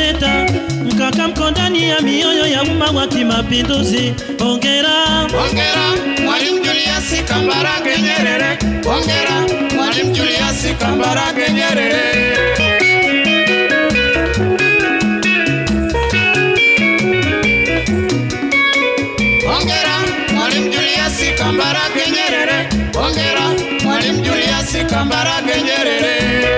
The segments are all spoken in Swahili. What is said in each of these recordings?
Doneta, mkaka mko ndani ya mioyo ya umma wa kimapinduzi. Hongera, Hongera Mwalimu Julius Kambarage Nyerere. Hongera Mwalimu Julius Kambarage Nyerere. Hongera Mwalimu Julius Kambarage Nyerere. Hongera Mwalimu Julius Kambarage Nyerere.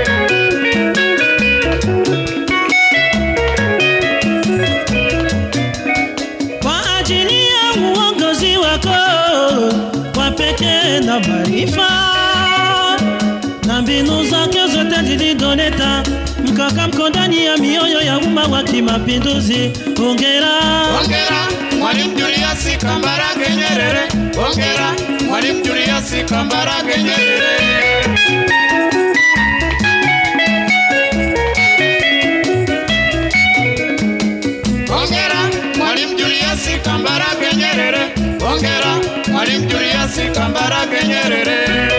kwa ajili ya uongozi wako kwa pekee na maarifa na mbinu zake zote zilidoleta mkaka mko ndani ya mioyo ya umma wa kimapinduzi. Hongera, Hongera Mwalimu Julius Kambarage Nyerere. Hongera Mwalimu Julius Kambarage Nyerere. Hongera Mwalimu Julius Kambarage Nyerere. Hongera Mwalimu Julius Kambarage Nyerere.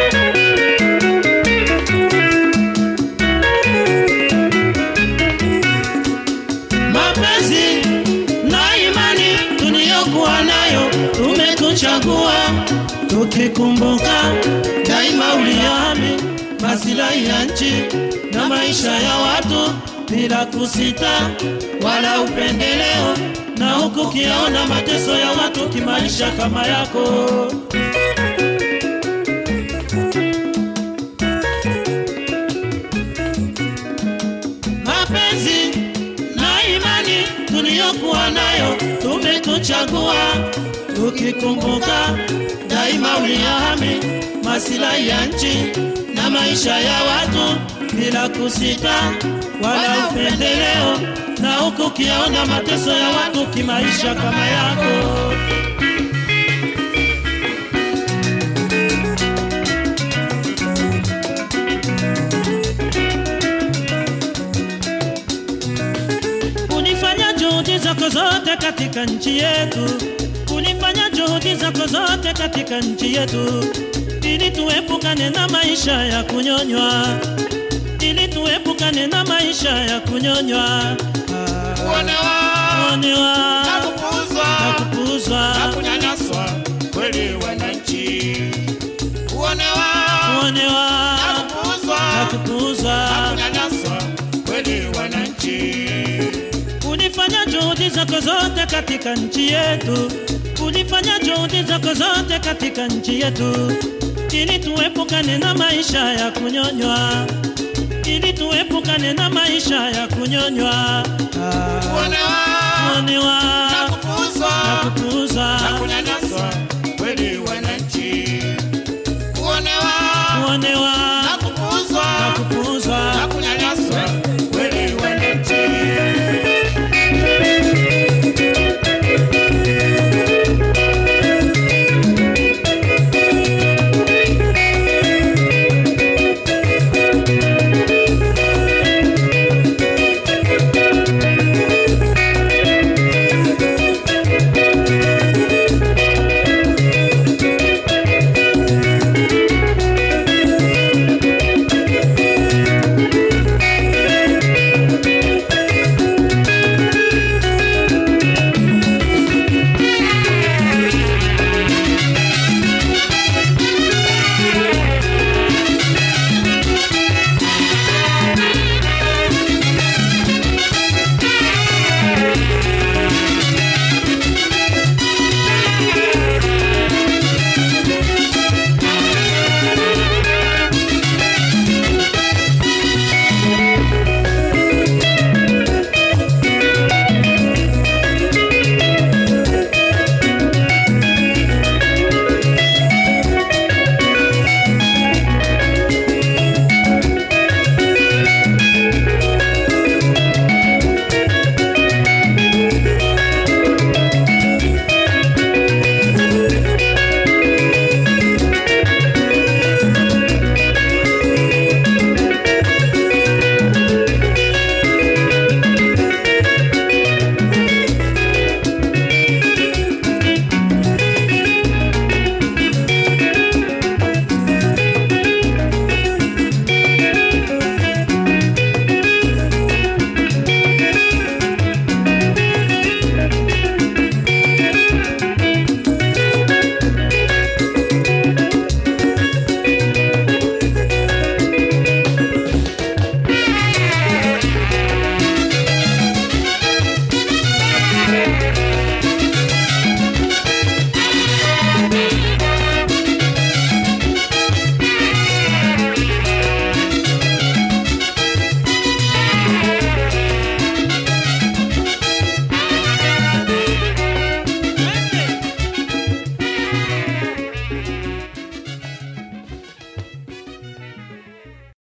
mapenzi na imani tuliyokuwa nayo tumekuchagua, tukikumbuka daima uliyami masilahi ya nchi na maisha ya watu bila kusita wala upendeleo, na huku kiona mateso ya watu kimaisha kama yako. mapenzi na imani tuliyokuwa nayo tumekuchagua, tukikumbuka daima uliyahami masilahi ya nchi na maisha ya watu bila kusita wala upendeleo, na huku kiona mateso ya watu kimaisha kama yako. Unifanya juhudi zako zote katika nchi yetu, unifanya juhudi zako zote katika nchi yetu, ili tuepukane na maisha ya kunyonywa, ili tuepukane na maisha ya kunyonywa, Ah, Kuonewa kuonewa na na kupuuzwa kupuuzwa, na kunyanyaswa kweli wananchi. Kuonewa kuonewa na kupuuzwa na kupuuzwa. kunyanyaswa kweli wananchi. Ulifanya juhudi zako zote katika nchi yetu, ulifanya juhudi zako zote katika nchi yetu, ili tuepukane na maisha ya kunyonywa, ili tuepukane na maisha ya kunyonywa, Ah, Kuonewa kuonewa na kupuuzwa na kupuuzwa, na kunyanyaswa kweli wananchi. Kuonewa kuonewa